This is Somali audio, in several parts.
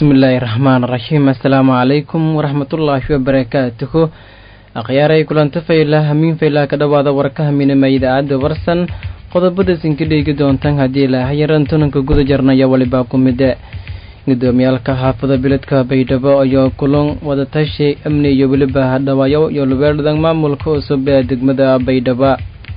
bismillaahi raxmaan raxiim assalaamu calaykum waraxmatullaahi wabarakaatuhu akhyaaray kulanta fayla hamiin faylaa ka dhowaada warka haminima idaacadda warsan qodobada sinka dheegi doontaan haddii ilaahayaran tunanka guda jarnaya walibaa ku mide gudoomiyaalka xaafada biladka baydhabo ayaa kulan wadatashi amni iyo weliba hadhawaayo iyo lubeerdhan maamulka cusub ee degmada baydhabo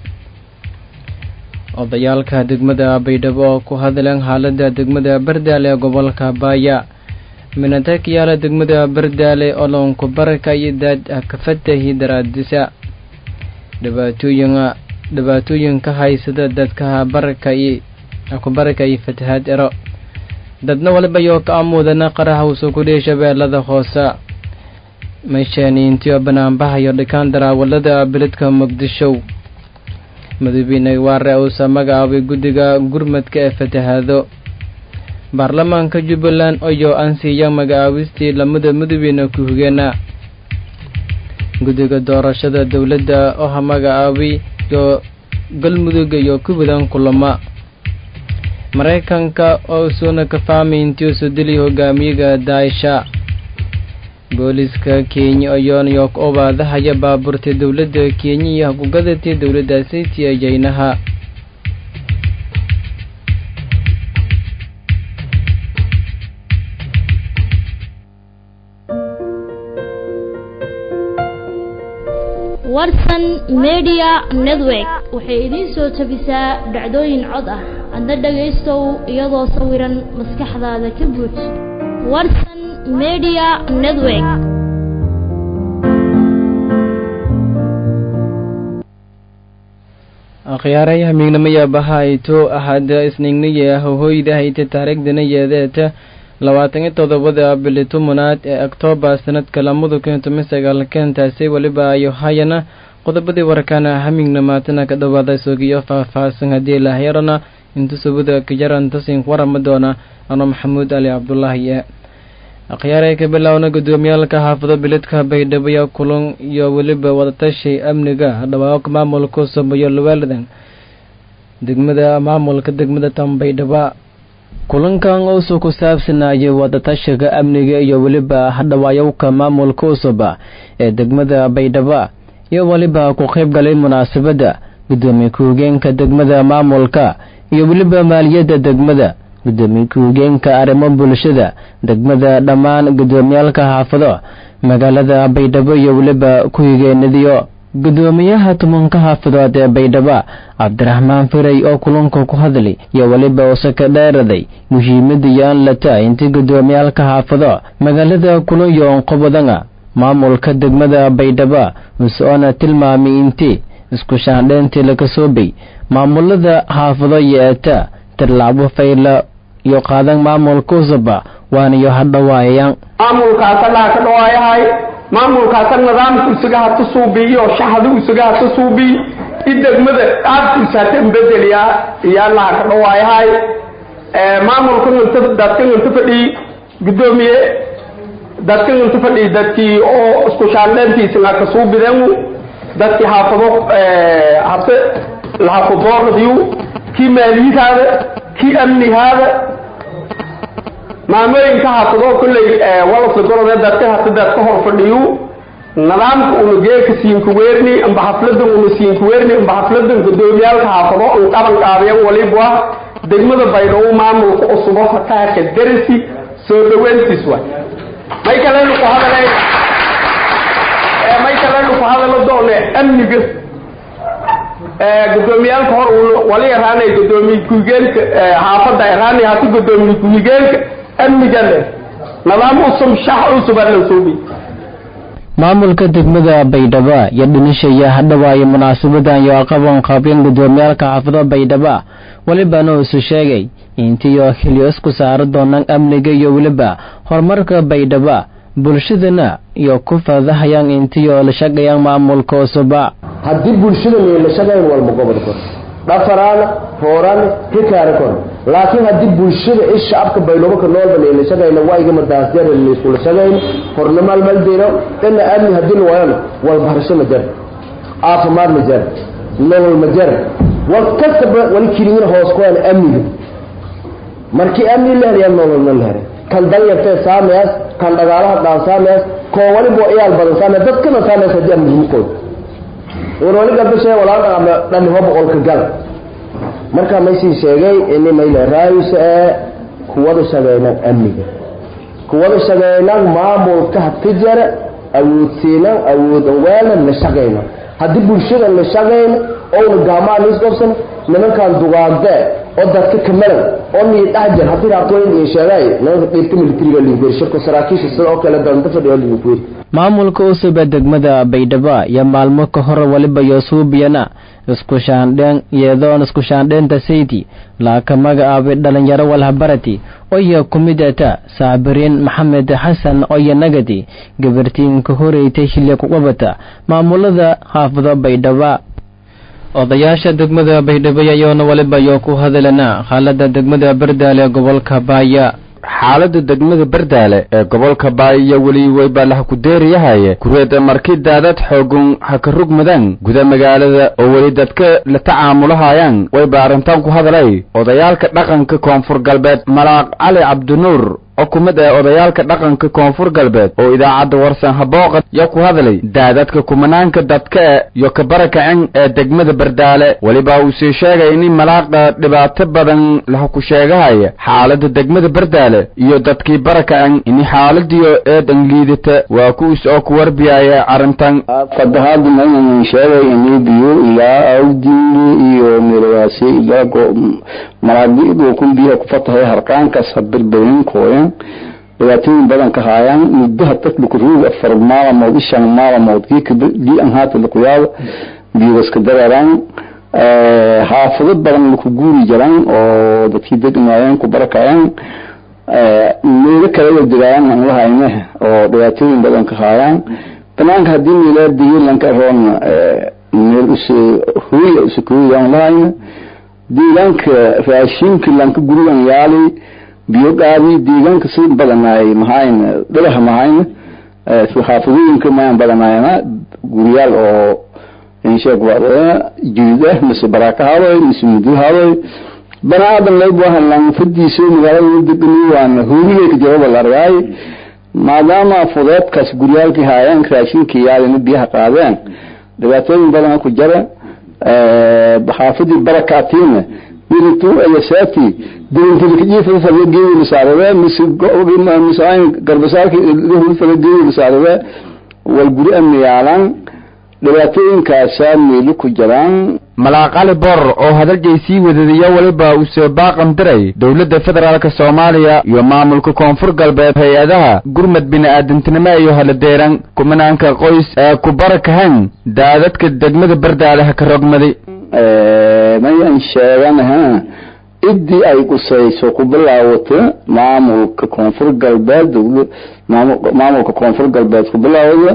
odayaalka degmada baydhabo oo ku hadleen xaalada degmada bardaale ee gobolka baaya minatakiyaala degmada bardaale olonku baraka iyo daad kafatahi daraadisa dhibaatooyin dhibaatooyinka haysada dadka baraka iyo ku baraka iyo fatahaad ero dadna waliba yoo ka amuudana qaraha uso kudhihi shabeellada hoose meeshaaniintiyo banaanbahayo dhikaan daraawalada beledka muqdisho madaxweyne waare uusa magacaabay guddiga gurmadka ee fatahaado baarlamaanka jubbaland ayoo ansiiya magacaabistii lamada madaxweyne ku-higeena guddiga doorashada dowladda oo magacaabay iyo galmudug iyo kubadan kulama maraykanka oo suuna ka fahmay intii uso dili hogaamiyaga daasha booliska kenya ayoon yok obaadahaya baabuurta dowladda kenya iyo hakugadatay dowladda sayti ee jaynaha warsan media network waxay idiin soo tabisaa dhacdooyin cod ah adna dhagaystow iyadoo sawiran maskaxdaada ka buuj warsan media network akhyaaray hamiignamaya bahayto ahada isnignaya hohoyda hayta taariikhdana yeedeeta labaatan iyo todobada bili tumunaad ee oktoobar sanadka lamada kun toban sagaalkantaasi weliba ayo hayana qodobadii warkana hamiignamaatana ka dhawaada sogiyo faahfaahsan haddii lahyarana inta subada kajarantasin warama doona ano maxamuud ali cabdulaahi ee akhyaaray ka bilaawna gudoomiyaalka xaafado biladka baydhabo iyo kulan iyo weliba wadatashi amniga dhawaaq maamulka sameeyo luweeladan degmada maamulka degmada tan baydhaba kulankan uusoo ku saabsanayay wadatashiga amniga iyo weliba hadhawaayowka maamulka usuba ee degmada baydhaba iyo weliba ku qayb galay munaasabadda gudoomiye ku-higeenka degmada maamulka iyo weliba maaliyadda degmada gudoomiye ku-higeenka arrimo bulshada degmada dhammaan gudoomiyaalka xaafado magaalada baydhabo iyo weliba ku-higeenadiyo gudoomiyaha tumanka xaafadood ee baydhaba cabdiraxmaan firay oo kulanka ku hadlay iyo weliba usaka dheeraday muhiimada yaan lata intii gudoomiyaalka xaafado magaalada kulanyoon qobodanga maamulka degmada baydhaba usoona tilmaamay intii isku shaandheyntii laga soobay maamulada xaafado yeeta tilaabo fayla iyo qaadan maamulka usaba waanayo hadhawaayayaan maamulkaasalaha ka dhawaayahay maamulkaasa nidaamka isaga hata suubiyo shaxda isaga hata suubiy i degmada aadkiisa hata bedeliyaa iyaa laha ka dhawaayahay maamulka inta dadkan inta fadhii gudoomiye dadkan inta fadhii dadkii oo isku shaandheyntiisna ka suubideen dadkii xaafado hata lahakudooradiyu kii maaliyadaada kii amnigaada maamooyinka xaafadoo kolley walasa golode dadka hata dadka hor fadhiyu nidaamka una geeka siinkuweerni amba xafladan una siinkuweerni amba xafladan gudoomiyaalka xaafado un qaban qaadayan walibwa degmada baydhabo maamulka usubo hataaka darasi soo dhaweyntiis waay may kalenu ku hadale may kalenu ku hadalo doone amniga gudoomiyaalka hor wali araanay gudoomiye ku-higeenka xaafada araanay hata gudoomiye ku-higeenka amnigale nidaam usub shax usub ala suubi maamulka degmada baydhaba iyo dhinishaya hadhawaaye munaasabadan iyo aqaban qaabyan gudoomiyaalka xaafado baydhaba welibana isu sheegay intiyo xilyo isku saari doonaan amniga iyo weliba horumarka baydhaba bulshadana iyo ku faadahayaan intiyo la shaqayaan maamulka usuba haddii bulshada la shaqayn walba gobol kor dhafaraana hooraan hikaara kor laakiin haddii bulshada i shacabka baydhabo ka noolba la shaqayna waygama daasjar laysula shaqayn hornamaal maldeyno dhana amni haddii la waayana walbarasho ma jar caafimaad ma jar nolol ma jar wal kastaba wali keliyin hoos ku aan amniga markii amni la helayaa nolol ma la helay kan danyartee saameyaas kan dhagaalaha dhaan saameyaas koo walibo iyaal badan saameya dadkana saameyaas haddii aan muhiimkood war wali gabdhashee walaalna ama dhani ho boqolka gal marka maysii sheegay ini mayle raayisa ee kuwada shaqeynaan amniga kuwada shaqeynaan maamulka hatijara awoodsiinaan awoodan weelna la shaqeyna haddii bulshada la shaqeyna ouna gaamaan isqobsan nimankan dugaagdee oo dadka kamalan oo nii dhexjar haddii raabtooyin iyo sheegay nimanka dhiibta militariga liigeer shirka saraakiisha sida oo kale danta fadhiyo liigeer maamulka cusub ee degmada baydhabo iyo maalmo ka hor waliba yosuubiyana isku shaandheen iyadoon isku shaandheenta sayti laaka magacaabay dhalinyaro walhabarati oya ku midata saabiriin maxamed xasan oya nagadi gabartiinka horeytay xilli ku qabata maamulada xaafado baydhaba odayaasha degmada baydhabo ayaoona waliba yoo ku hadalana xaalada degmada bardaale ee gobolka baaya xaalada degmada bardaale ee gobolka baaiyo weli weyba laha ku deeriyahaye kureeda markii daadad xoogun ha ka rugmadaan guda magaalada oo weli dadka la tacaamulahayaan wayba arrintan ku hadalay odayaalka dhaqanka koonfur galbeed malaaq cali cabdinuur oo ku mid ah odayaalka dhaqanka koonfur galbeed oo idaacadda warsan habooqa yo ku hadlay daadadka kumanaanka dadka iyo ka barakacin ee degmada bardaale weliba uu sii sheegay in malaaqa dhibaato badan laha ku sheegahaya xaalada degmada bardaale iyo dadkii barakacin in xaaladiyo eedan liidata waa kuwiis oo ku warbiyaya arrintan fadahaadu maynan sheegay inii biyo ilaa awdiini iyo meelawaasi ilaa malaagidu kun biyaha ku fatahay harqaankaas habilbayin kooyan dhibaatooyin badan ka haayaan muddaha dadku ruug afar maalamood ishan maalamood gii an haata lakuyaado biyogaska dareeraan xaafado badan laku guuri jiraan oo dadkii degnaayeen ku barakayaan meelo kale degaayaan aan lahayne oo dhibaatooyin badan ka haayaan banaanka haddii meelaa digilanka roon meel us hooya usakooya aan lahayne deegaanka raashinka lanka gurigan yaali biyo qaadi deegaanka si badanaay mahayn dhagaha mahayn xaafadooyinka mayaan badanaayna guriyaal oo insheeg jidid ah mise baraaka hadoy mise mudul hadoy banaadan layb wahan lanfadiisa magaalada degani waana hoolilay ka jawaba la argaay maadaama fudeedkaas guryaalkii haayeen raashinkii yaalina biyaha qaadeen dhibaatooyin badana ku jara xaafadii barakaatiina diritu ayasaati dirintilikajiifada fadla geedi lasaarade mise mise garbasaarki fadla geedi lasaarade wal guri amni yaalaan dhibaatooyinkaasaa meelo ku jiraan malaaqali bor oo hadalgay sii wadadayo weliba uu soo baaqan diray dowladda federaalka soomaaliya iyo maamulka koonfur galbeed hay-adaha gurmad bini-aadantinimo iyo haladeeran kumanaanka qoys ee ku barakahan daadadka degmada bardaale ha ka rogmaday mayan sheeganaha ciddii ay qusayso ku bilaawato maamulka koonfur galbeed maamulka koonfur galbeed ku bilaawada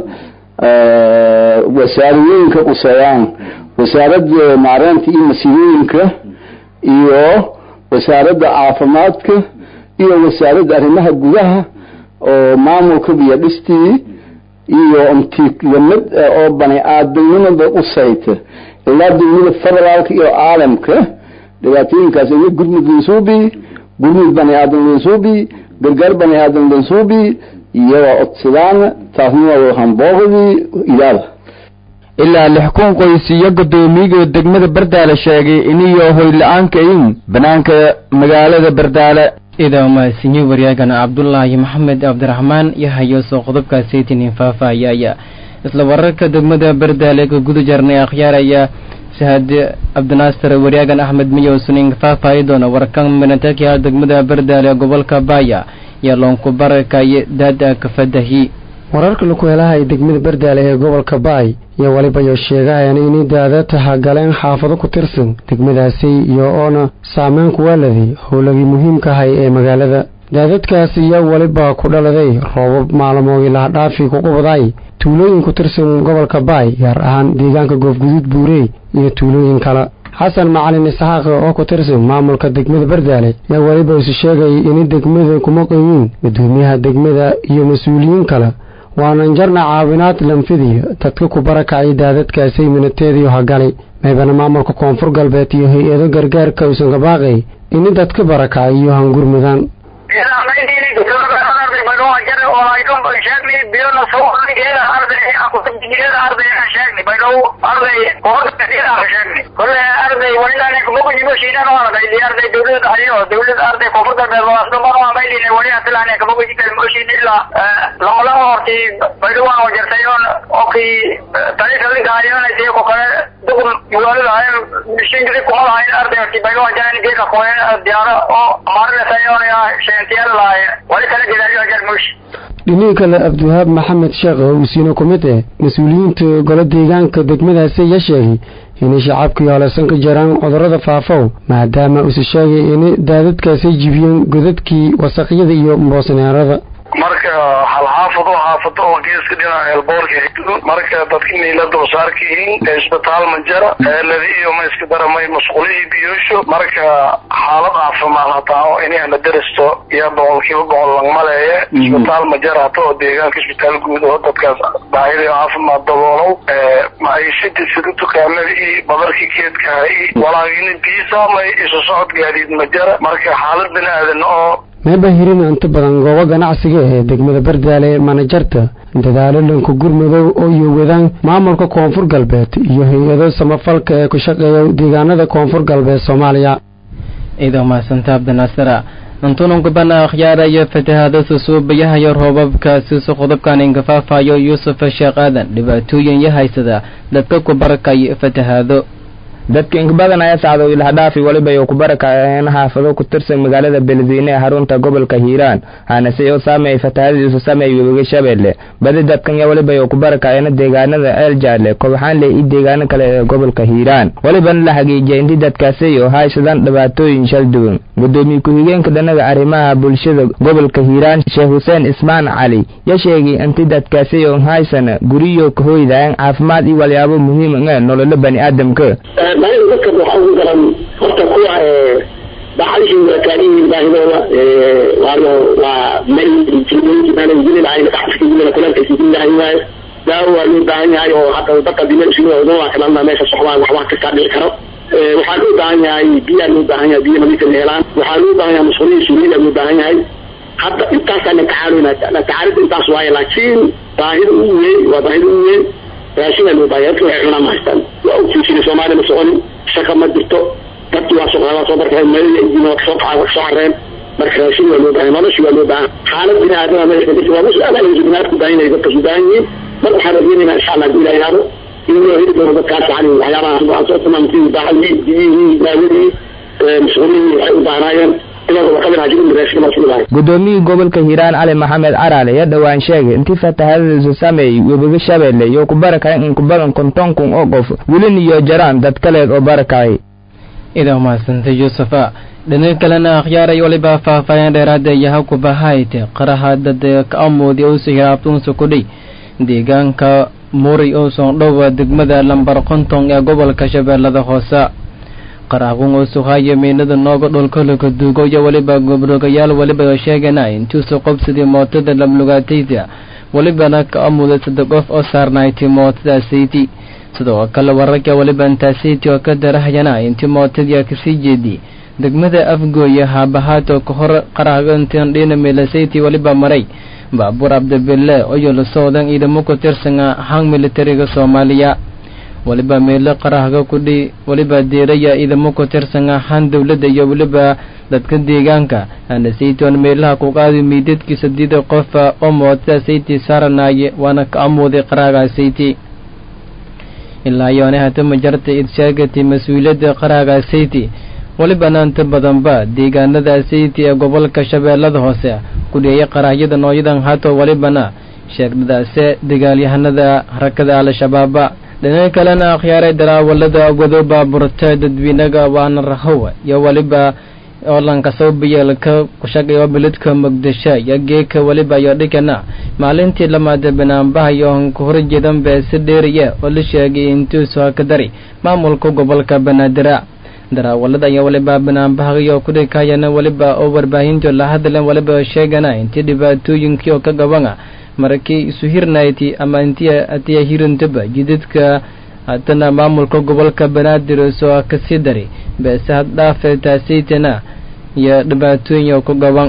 wasaaradooyinka quseeyaan wasaaradda maareynta iyo masiibooyinka iyo wasaaradda caafimaadka iyo wasaaradda arrimaha gudaha oo maamulka biyo dhistii iyo mtilamid oo bani aadamnimada qusayta ilaa dowlada federaalka iyo caalamka dhibaatooyinkaas iyo gurmud lansuubi gurmud bani aadam lansuubi gargaar bani aadam lansuubi iyagoo codsadaan taasna waa hambooqdii ilaada ilaa lix kun qoys iyo guddoomiyiga degmada bardaale sheegay iniyo hoy la-aanka in banaanka magaalada bardaale idaa mahadsanyi waryaagana cabdulaahi maxamed cabdiraxmaan yahayo soo qodobkaas saytinin faahfaahiyaya isla wararka degmada bardaale ka guda jarnay akhyaaraya sahad cabdinaasir waryaagan axmed miyow sunin faahfaahi doona warkan minatakiha degmada bardaale gobolka baaya iyo loonku barakaye daada kafadahi wararka laku helahay degmada bardaale ee gobolka baay iyo weliba yo sheegahayaan inay daada taha galeen xaafado ku tirsan degmadaasi iyo oona saameyn kuwaaladay howlagii muhiimkahay ee magaalada daadadkaasi iyo weliba ku dhaladay roobab maalmoodii lahadhaafi ku qubday tuulooyin ku tirsan gobolka baay gaar ahaan deegaanka goofguduud buurey iyo tuulooyin kale xasan macalin isxaaq oo ku tirsan maamulka degmada bardaale yaa weliba isu sheegay inay degmada kuma qoyiin gudoomiyaha degmada iyo mas-uuliyiin kale waanan jarna caawinaad lanfidiyo dadka ku barakacay daadadkaasay minateediyo hagalay maybana maamulka koonfur galbeed iyo hay-ado gargaarka uusan ka baaqay ini dadka barakacay iyo hangurmudaan dhinihii kale abdiwahaab maxamed sheekh oo usiino ku mid ah mas-uuliyiinta golo deegaanka degmadaasi ayaa sheegay inay shacabkii holesan ka jiraan cudurrada faafow maadaama uuse sheegay inay daadadkaasay jibiyeen godadkii wasaqyada iyo mboosneerada marka hal xaafad oo xaafado oo geeska dhinaca eelboorka hidlo marka dadka inay la dulsaarka yihiin isbitaal ma jara eeladi iyo ma iska daramay masquulihii biyoosho marka xaalad caafimaad hataa oo inay la daristo iyo boqolkiiba boqol langmaleeye isbitaal ma jara hata oo deegaanka isbitaal guud oo dadkaas baahida caafimaad daboolow maciishadii sida dukaamadii badarkii keedkahay walaagina biyo saamay isu socod gaadiid ma jara marka xaalad bini aadan oo meeba hirina inta badan goobo ganacsiga ee degmada bardaale manajarta dadaalo lanku gurmadow oo iyo wadaan maamulka koonfur galbeed iyo hay-ado samafalka ee ku shaqeeya deegaanada koonfur galbeed soomaaliya ciidan mahadsanta abdinaasira antunan kubana akhyaara iyo fatahaada susuubayahayo roobabkaasiisu qodobkan ingafaafayo yuusuf sheekh aadan dhibaatooyin ya haysada dadka ku barakay fatahaado dadka inka badan ayaa sacdo ilahdhaafi weliba ay ku barakaceen xaafado ku tirsan magaalada beledweyne ee xarunta gobolka hiiraan hanase oo saameeyay fatahaadiisu saameeyay webiga shabeelle badi dadkan yaa weliba ay ku barakaceen deegaanada eel jaalle kobxaanle iyo deegaano kale ee gobolka hiiraan welibana la xagiijiyay intii dadkaasi oo haysadaan dhibaatooyin shal duwan gudoomiye ku-xigeenka dhanaga arrimaha bulshada gobolka hiiraan sheekh xuseen ismaan cali yaa sheegay intii dadkaasi oo haysana guriyo kahoydaan caafimaad iyo walyaabo muhiim ah nololo bani aadamka baahida dadka waxaa ugu daran horta kuwa bacalihii waa taagan yihiin baahidooda waayo waa meel kulaalkasilahay waayo daawo waa loo baahan yahay oo hadda dadka dimeelaa meesha socdaan waxba kastaa dhici karo waxaa loo baahan yahay biyaa loo baahan yahay biyo nadiifa la helaan waxaa loo baahan yahay masquuliyi suuliya loo baahan yahay hadda intaasaa la tacaaluna tacaalida intaas waaye laakiin baahida ugu weyn waa baahida ugu weyn raashinaa loo baahan dadka waxay cunaan ma haystaan waa ogtiisina soomaaliya ma soconin shaka ma jirto dadki waa soo waa soo barkeen meeladiina waa kasoo kaca kasoo careen marka raashin waa loo baahan noloshi waa loo baahan xaalad bini aadama meesha jirta waa mas-aal ay binaadku baahan yahay dadkas u baahan yihiin mar waxaan rajeynaynaa insha allah hadii ilaah yaado in loo heli doono dadkaas yani waxyaabaha aan soo tilmaamtay baahadii biyihii daawadii mas'uuliyii waxay u baahnaayeen gudoomiyii gobolka hiiraan cali maxamed caraale ayaa dhowaan sheegay intii fatahaadadiisu saameeyey webiga shabeelle iyo ku barakacay in ku badan konton kun oo qof welin iyo jaraan dad kaleed oo barakacay idaa umahadsantay yuusufa dhinaca kalena akhyaaray waliba faahfaahin dheeraada yaha kubahayte qaraha dad ka amoodi uusa hiraabtuunsa kudhay deegaanka muray uusan dhowa degmada lambar konton ee gobolka shabeellada hoose qaraagun oo suhaayo miinada nooga dholkolaka duugo iyo weliba gobrogayaal weliba sheegana intuusa qobsadii mootada lamlugaatayda welibana ka amuda saddex qof oo saarnaaytay mootadaasaydi sidoo kale wararka weliba intaasaydi oo ka darahayana intii mootadii kasii jeedi degmada afgooya haabahaatoo ka hor qaraagantan dhina milasayti weliba maray baabuur cabdibille oyo la socdan ciidamo ku tirsana hang militariga soomaaliya weliba meelo qarahga kudhi weliba deeraya ciidamo ku tirsana han dowladda iyo weliba dadka deegaanka hana saytoon meelaha ku qaadi miidadkii sadiida qofa oo mootada sayti saaranaaye waana ka amuuday qaraaga sayti ilaa yoone hatama jarta id sheegatay mas-uuliyadda qaraaga sayti welibana inta badanba deegaanada sayti ee gobolka shabeellada hoose kudheeya qaraahyada noocyadan hato welibana sheegdadaase dagaalyahanada harakada al-shabaaba dhinaca kalena akhyaaray daraawalada wado baaburta dadweynaga waana rahowa iyo weliba oolanka sawbiyeelka kushaqeeyo biladka muqdisho iyo geeka weliba iyo dhikana maalintii lamaada banaanbaha iyo hanka horjeedan bee si dheeriya oo la sheegay intuusu haka dari maamulka gobolka banaadir daraawalada iyo weliba banaanbahayo kudhikayana weliba oo warbaahinto la hadleen weliba sheegana intii dhibaatooyinkii oo ka gabana markii isu hirnayti ama intii atiya hirintaba jidadka haddana maamulka gobolka banaadir soo kasii dari beese haddhaafe taasaytana iyo dhibaatooyin oo ku gaban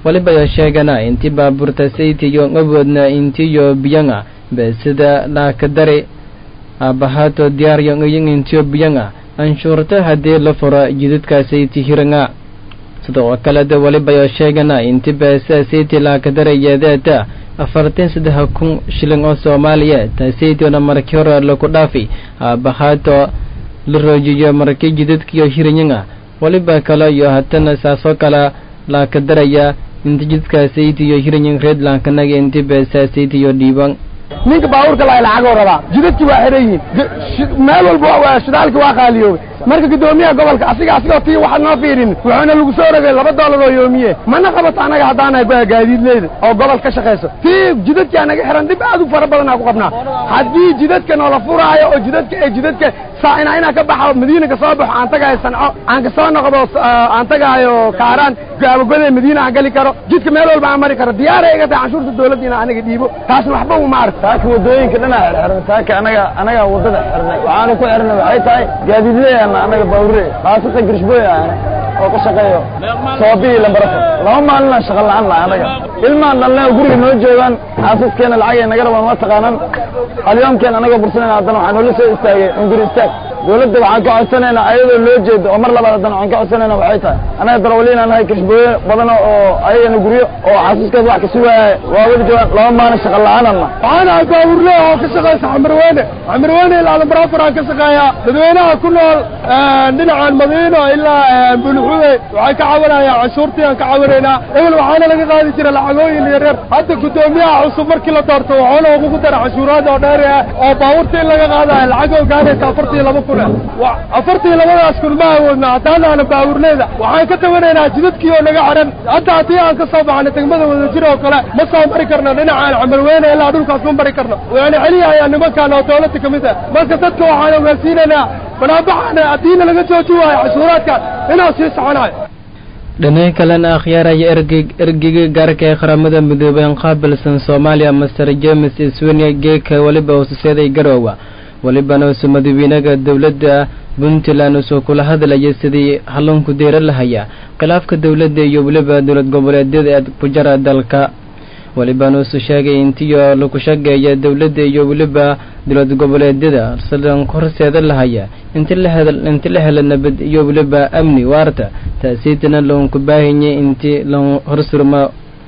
waliba sheegana intii baabuurta saytiyo awoodna intiyo biyanga beesida laakadare aabahaato diyaaryo ngayin intiyo biyanga anshuurta haddii la furo jidadka sayti hiranga sidoo kaleda waliba sheegana inti beesa sayti laakadarayeedeeta afartan saddex kun shilin oo soomaaliya taasaytiona markii hore laku dhaafi aabahaato la roojiyo markii jidadkiyo hiranyanga waliba kale iyo hatana saasoo kale laakadaraya inti jidka saytiyo hiranyan redlankanaga inti beesa saytiyo dhiiban ninka baabuurka lahay lacagoo rabaa jidadkii waa xiran yihiin meel walba shidaalkii waa qaaliyoobay marka guddoomiyaha gobolka asiga asigoo tii waxaad noo fiirin wuxuuna lagu soo rogay laba doolar oo yoomiye mana qabato annaga haddaanahay gaadiidleyda oo gobol ka shaqayso tii jidadkii anaga xiran dib aad u fara badanaa ku qabnaa haddii jidadka noola furaayo oo jidadka ee jidadka saa inaa ka baxo madiina ka soo baxo aan tagaayo sanco aan ka soo noqdo aan tagaayo kaaraan gaabagode madiina aan gali karo jidka meel walba aan mari karo diyaara iga tahay canshuurta dawladda inaan anaga dhiibo taasna waxba uma arko taaka wadooyinka dhanaa xirxiran taaka anaga anaga wadada xirnay waxaanu ku xirnay waxay tahay gaadiidleeyana anaga bawre khaasatan girshboy ahna oo ka shaqeeyo soobii lambarafo laba maalinaan shaqa la-aan laha anaga ilmaan dhalne guriga noo joogaan xaasaskeena lacagay naga rabaan ma taqaanan alyoomkeen anaga bursanayna haddana waxaa noola soo istaagay unguri istaag dawladda waxaan ka codsanaynaa ayadoo loo jeedo oo mar labaad haddana waxaan ka codsanaynaa waxay tahay anaga darawaliinaan nahay kirshbooye badan oo ayagana guryo oo xaasaskeed wax kasi waaya waa weli joogaan laba maalin shaqa la-aanan na waxaan ahay baaburle oo ka shaqaysa xamarweyne xamarweyne ilaa lambarafur aan ka shaqeeyaa dadweynaha ku nool dhinacan madiino ilaa bulxude waxay ka cawanayaan canshuurtii aan ka cawanaynaa ebel waxaana laga qaadi jira lacagooyin iyo reer hadda guddoomiyaha cusub markii la doorto waxaana ugu dara canshuuraad oo dheer ah oo baabuurta in laga qaadayo lacag oo gaadaysa afartii laba kun afartii labadaas kun ma awoodna haddaanaana baabuurleyda waxaan ka tawanaynaa jidadkii oo naga xiran hadda haddii aan ka soo baxno degmada wadajir oo kale ma soo mari karno dhinacaan camalweyne ilaa dhulkaas ma mari karno waana celiyahayaa nimankan oo dawladda ka mid ah marka dadka waxaan ogaansiinaynaa banaabaxaana haddiina laga jooji waayo cashuuraadkan inaan sii soconayo dhanay kalena akhyaaraya ergeg ergega gaarka ee qaramada midoobey qaabilsan soomaaliya master james iswenia geeka weliba hoosuseeday garoowa welibana usu madawiinaga dowladda puntland usoo kula hadlaya sidii halloonku deera lahaya khilaafka dowladda iyo weliba dowlad goboleedyada ee ku jara dalka welibana usu sheegay intiyo lagu shageeya dowladda iyo weliba dowlad goboleedyada sidan horseeda lahaya inti la hel inti la hela nabad iyo weliba amni waarta taasiitana loonku baahanye inti lon horsurma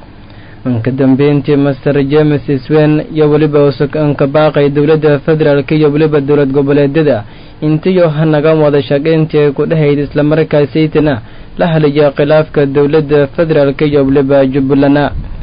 ka dambeyntii master james swen iyo weliba usukanka baaqay dowladda federaalk iyo weliba dowlad goboleedyada intiyo hanaga wada shaqayntii ku dhahayd islamarkaasaytana la halaya khilaafka dowladda federaalk iyo weliba jubbalana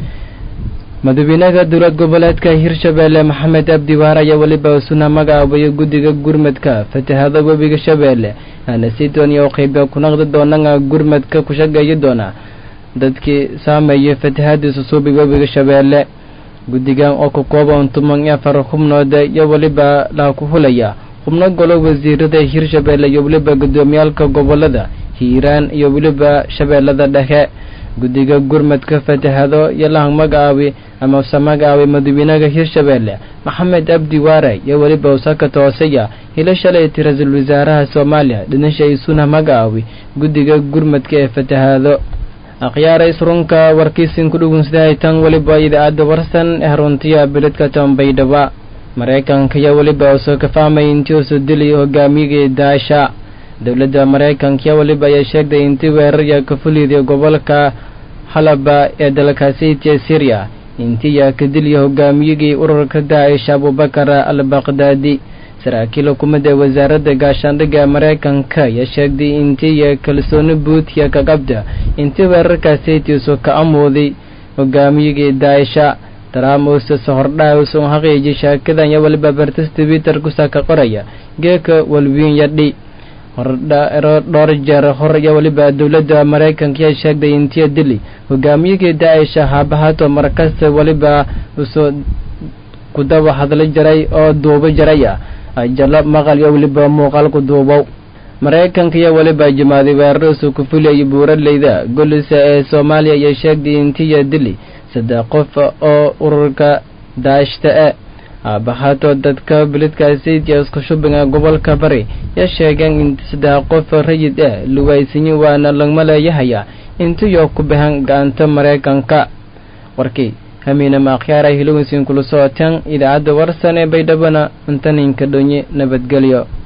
madawiinaha dowlad goboleedka hirshabeelle maxamed abdi waar ayaa weliba suna magacaabaya guddiga gurmadka fatahada webiga shabeelle aana si dooniya u qayba ku naqdi doonana gurmadka ku shaqeeyi doona dadkii saameeyay fatahada susuubi webiga shabeelle guddigan oo ka kooban toban iyo afar xubnooda iyo weliba laa ku hulaya xubno golo wasiirada hirshabeelle iyo weliba guddoomiyaalka gobolada hiiraan iyo weliba shabeellada dhexe guddiga gurmadka fatahado iyo lah magacaabi amase magacaabi madawiinaha hirshabeelle maxamed abdi waare iyo weliba usaka toosaya hilo shalay ti ra-iisul wasaaraha soomaaliya dhinasha isuna magacaabi guddiga gurmadka ee fatahaado akhyaara isrunka warkiisin ku dhugunsidahay tan weliba idaacadda warsan ee runtiya biladka tambaydhaba maraykanka iyo weliba usoo kafaamay intii usoo dilay hogaamiyagii daasha dowladda maraykanka weliba ayaa sheegtay intii weerarya ka fuliday gobolka halaba ee dalkaasitiya syriya intii yaa ka dilya hogaamiyagii ururka daacish abubakar al baqdaadi saraakiil hukuumadda wasaaradda gaashaandhigga maraykanka ayaa sheegtay intii ya kalsooni buutiya ka qabda intii weerarkaasitiisu ka amooday hogaamiyagii daaisha traamuses hordhaa usun haqiiji shaakadan iyo weliba bartis twitter kusaa ka qoraya geeka walwiin yadhi hordhaero dhowr jeer hor iyo weliba dowladda maraykanka ayaa sheegtay intiya dili hogaamiyagii daaisha haabahato markasta weliba usoo kudaba hadla jaray oo duubo jaraya ajalo maqal iyo weliba muuqaalku duubow maraykanka iyo weliba jimaaday weeraradiisu ku fulayay buuraleyda golisa ee soomaaliya ayaa sheegtay intiya dili saddex qof oo ururka daashta e aabahaatoo dadka bilidkaasitiya isku shubinga gobolka bari yaa sheegeen in saddex qof rayid ah luwaysanyi waana lagma leeyahaya intiyo ku bahan gacanta maraykanka warkii hamiina maakyaara hilowinsiin kula socotaan idaacadda warsan ee baydhabana intaninka dhonye nabadgelyo